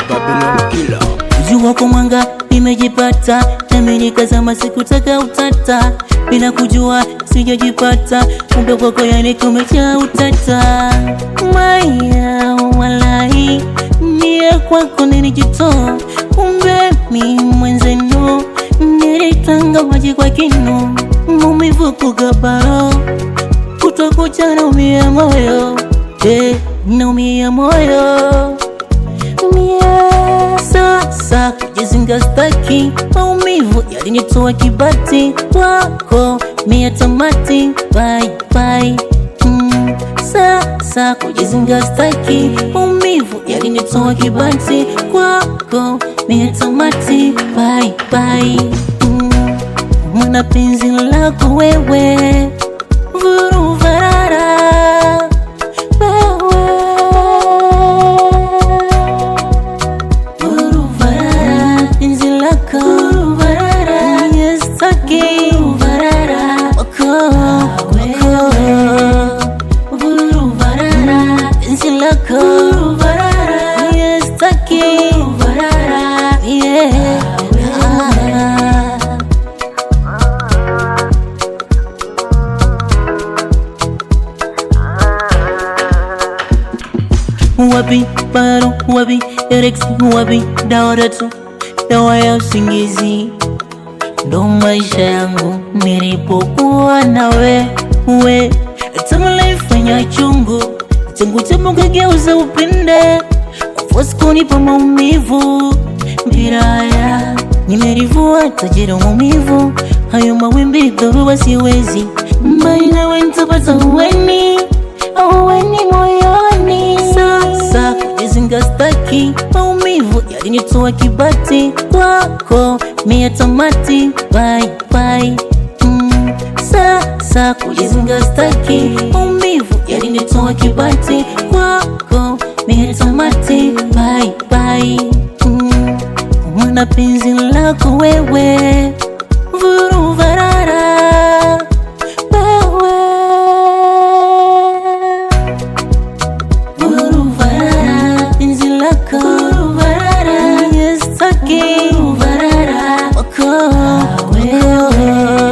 Babylon killer. Jua kwa mwanga nimejipata, nami nikazama, sikutaka utata, bila kujua sijajipata, kumbe kwako yani kumejaa utata. Maya walai, mie kwako nilijitoa, kumbe mi mwenzenu nilitanga maji kwa kinu, maumivu kugabaro, kutokucha naumia moyo, eh, naumia moyo Mie sasa kujizinga staki, maumivu yalinitoa kibati wako mia tamati bye bye. Mm, sasa kujizinga staki, maumivu yalinitoa kibati kwako mia tamati bye bye. Mm, mwana penzi lako wewe vuruvarara Uruvarara, penzi lako Uruvarara, yestaki Uruvarara, wako wako Uruvarara, penzi lako Uruvarara, yestaki Uruvarara, yeah wapi baro wapi erex wapi dawa tatu dawa ya usingizi ndo maisha yangu nilipokuwa nawe we tamlaifanya chungu changu chama kageuza upinde kufosi kunipa maumivu mbiraya nimerivua tajira maumivu hayo mawimbi dhoruba siwezi mbainawe ntapata uweni auweni moyoni sasa kujizinga staki maumivu yalinitoa kibati kwako mia tamati bye bye mm, sasa kujizinga staki maumivu yalinitoa kibati kwako mia tamati bye bye mm, mwana penzi lako wewe vuruvarara wewe Uruvarara, penzi lako Uruvarara, yestaki Uruvarara, wako wako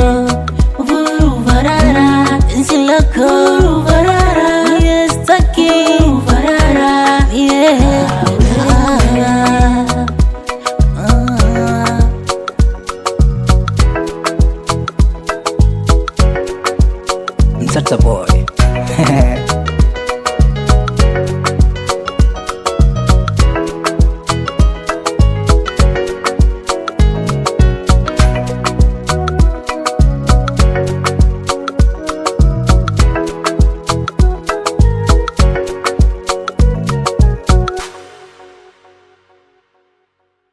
Uruvarara, penzi lako Uruvarara, yestaki Uruvarara, yeah Ah. Mtata boy.